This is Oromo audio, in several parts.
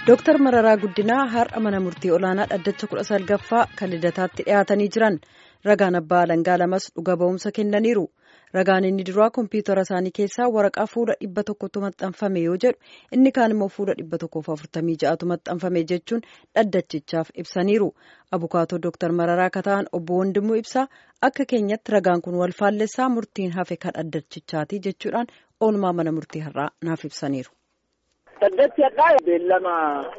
Dooktar Mararaa Guddinaa har'a mana murtii olaanaa dhaddacha kudha salgaffaa kan lidataatti dhiyaatanii jiran ragaan abbaa alangaa lamas dhuga ba'umsa kennaniiru. Ragaan inni duraa kompiitara isaanii keessaa waraqaa fuula dhibba tokkotu maxxanfame yoo jedhu inni kaan immoo fuula dhibba tokkoof afurtamii ja'atu maxxanfame jechuun dhaddachichaaf ibsaniiru. Abukaatoo Dooktar Mararaa akka ta'an obbo Wandimuu ibsaa akka keenyatti ragaan kun wal faallessaa murtiin hafe kan dhaddachichaati jechuudhaan oolmaa mana murtii har'aa naaf ibsaniiru. Dhaddachi hadhaa beellama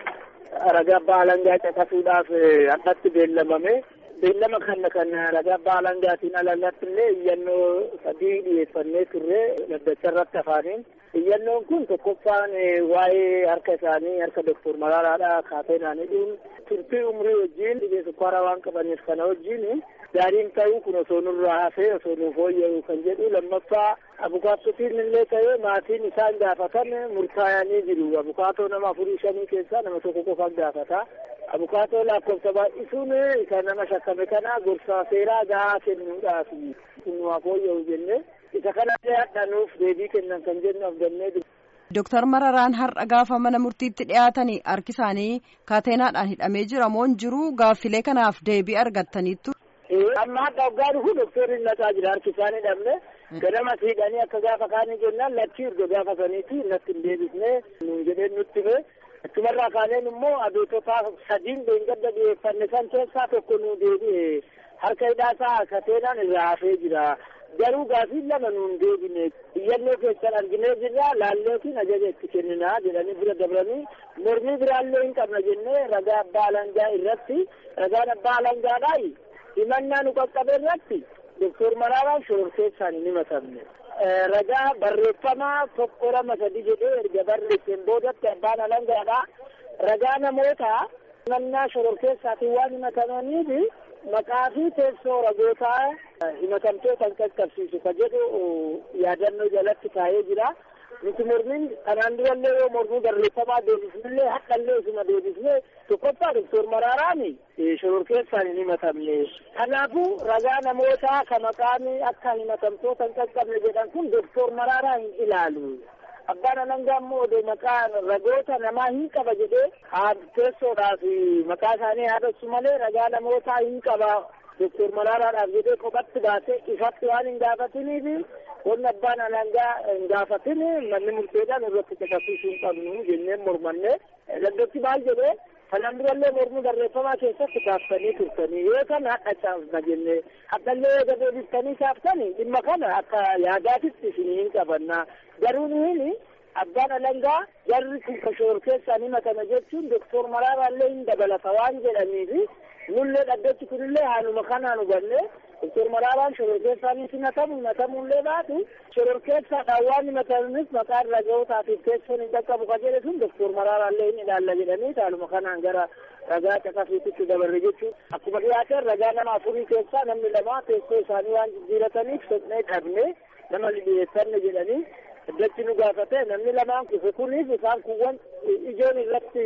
ragaa abbaa alangaa caqasuudhaaf addatti beellamame. Beellama kana kan ragaa abbaa alangaatiin alallatti illee iyyannoo sadii dhiyeeffannee turre dhaddacha irratti afaaniin. Iyyannoon kun tokkoffaan waa'ee harka isaanii harka Doktor Maraaraadhaa kaateenaan hidhuun turtii umrii wajjin dhibee sukkaaraa waan qabaniif kana wajjin gaariin ta'uu kun osoo nurraa hafee osoo nuuf fooyya'u kan jedhu lammaffaa abukaattotiin illee ta'ee maatiin isaan gaafatan murtaa'anii jiru. Abukaatoo nama afurii shanii keessaa nama tokko qofaan gaafata. Abukaatoo lakkoofsa baay'isuun isa nama shakkame kana gorsaa seeraa gahaa kennuudhaaf kun nuuf fooyya'u jennee isa kanallee hadhanuuf deebii kennan kan jennu abdannee jiru. Dooktar Mararaan har'a gaafa mana murtiitti dhiyaatanii harki isaanii kaateenaadhaan hidhamee jira moo jiru gaaffilee kanaaf deebii argattaniittu. Amma hadda waggaa dhufu doktoriin naqaa jira harki isaanii hidhamne ganama siidhanii akka gaafa kaanii jennaan lakkii erga gaafa saniiti natti hin deebisne nuun jedheen nutti hime achumarraa kaaneen immoo abeetota sadiin beengadda dhiyeeffanne san keessaa tokko nuu deebi'e harka hidhaasaa kateenaan irraa hafee jira. garuu gaafii lama nuun deebine iyyannoo keessan arginee jirra laalleetiin ajaja itti kenninaa jedhanii bira dabranii mormii biraallee hin qabna jennee ragaa abbaa alangaa irratti ragaan abbaa alangaadhaa himannaa nu qaqqabe irratti doktor Maraaraan shororkeessaan hin himatamne. Ragaa barreeffamaa tokko lama sadi jedhee erga barreesseen boodatti abbaan alangaadhaa ragaa namoota himannaa shororkeessaatiin waan himatamaniif maqaa fi teessoo ragootaa himatamtoota hin qaqqabsiisu ka jedhu yaadannoo jalatti kaa'ee jira. Nuti mormiin kanaan durallee yoo mormii barreeffamaa deebisnellee haqallee isuma deebisnee tokkoffaa doktor Maraaraan shororkeessaan hin himatamne. Kanaafuu ragaa namootaa ka maqaan akka himatamtoota hin qaqqabne jedhan kun doktor Maraaraa hin ilaalu. Abbaan alangaa immoo odoo maqaa ragoota namaa hin qaba jedhee teessoodhaaf maqaa isaanii haadessu malee ragaa namootaa hin qaba doktor Maraaraadhaaf jedhee kophatti baasee ifatti waan hin gaafatiniif wanni abbaan alangaa hin gaafatin manni murteedhaan irratti caqasiisuu hin qabnu jenneen mormanne laddotti maal jedhee kanaan durallee mormii barreeffamaa keessatti kaaftanii turtanii yoo kana hadha caafna jenne haddallee eega deebiftanii kaaftanii dhimma kana akka yaadaatitti isin hin qabanna garuu nuhin abbaan alangaa jarri kun ka shororkeessaan himatame jechuun doktor Maraaraallee hin dabalata waan jedhaniifi nullee dhaddachi kunillee haaluma kanaan hubanne doktor Maraaraan shororkeessaanis himatamu himatamuullee baatu shororkeessaadhaan waan himatamanis maqaan ragootaatiif teessoon hin qaqqabu ka jedhe sun doktor Maraaraallee hin ilaalla jedhanii haaluma kanaan gara ragaa caqasiititti dabarre jechuun akkuma dhiyaateen ragaa nama afurii keessaa namni lama teessoo isaanii waan jijjiirataniif soqnee dhabne nama dhiyeessanne jedhanii Dhaddachi nu gaafate namni lamaan kufe kunis isaan kuwwan ijoon irratti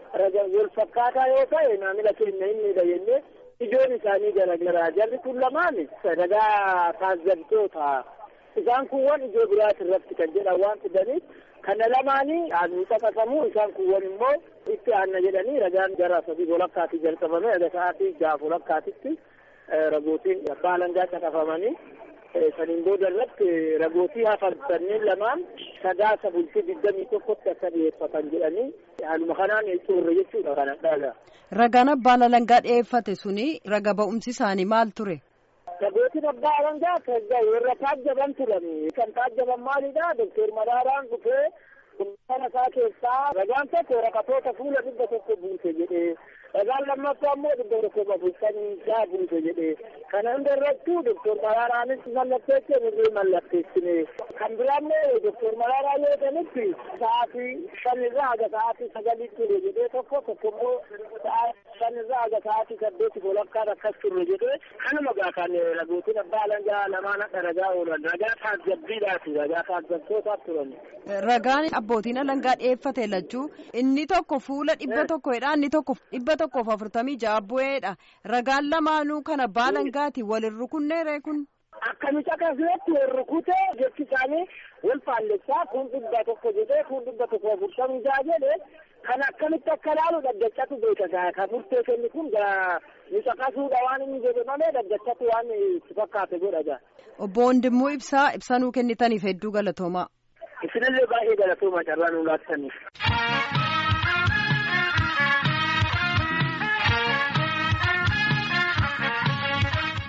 wal fakkaataa yoo ta'e maamila keenya hin miidha jennee ijoon isaanii garagaraa jarri kun lamaan ragaa taazzabtoota isaan kuwwan ijoo biraati irratti kan jedhan waan fidaniif kana lamaanii aanuu caqasamu isaan kuwwan immoo itti aanna jedhanii ragaan gara sadii walakkaatii jalqabame aga sa'aatii jaaf walakkaatitti ragootiin abbaa alangaa caqafamanii saniin booda irratti ragootii hafan sanneen lamaan sadaasa bultii digdamii tokkotti akka dhiyeeffatan jedhanii haaluma kanaan xurre jechuudha kana dhaga. Ragaan abbaan alangaa dhiyeeffate suni raga ba'umsi isaanii maal ture? Ragootiin abbaa alangaa warra taajjaban turani. Kan taajjaban maalidha? Doktor Maraaraan dhufee kana isaa keessaa ragaan tokko waraqatoota fuula dhibba tokko buuse jedhee ragaan lammaffaa immoo dhibba tokko bulchanii isaa buuse jedhee kana hunda irrattuu doktor Maraaraanis mallatteessee nurrii mallatteessine kan biraa immoo doktor Maraaraa yoo ta'anitti sa'aatii shanirraa haga sa'aatii sagalii ture jedhee tokko tokko immoo shanirraa haga sa'aatii saddeeti walakkaan akkas ture jedhee kanuma gaa kan ragootiin abbaa alangaa lamaan hadha ragaa oolan ragaa taazzabbiidhaati ragaa taazzabtootaaf turan. Ragaan abbootiin alangaa dhiyeeffate lachuu inni tokko fuula dhibba tokkodha inni tokko dhibba tokkoof afurtamii ja'a bu'eedha ragaan lamaanuu kana abbaa alangaati walin rukunneere kun. Akkami caqasnetti wal rukutee jechi isaanii wal faallessaa kun dhibba tokko jedhee kun dhibba tokko afurtamii ja'a jedhee kan akkamitti akka laalu daggachatu beeka kan murtee kenni kun nu caqasuudha waan inni jedhe malee daggachatu waan itti fakkaate godha Obbo Wandimmoo Ibsaa ibsa nuu kennitaniif hedduu galatoomaa. Isinillee baay'ee galatoomaa carraa nu laattaniif.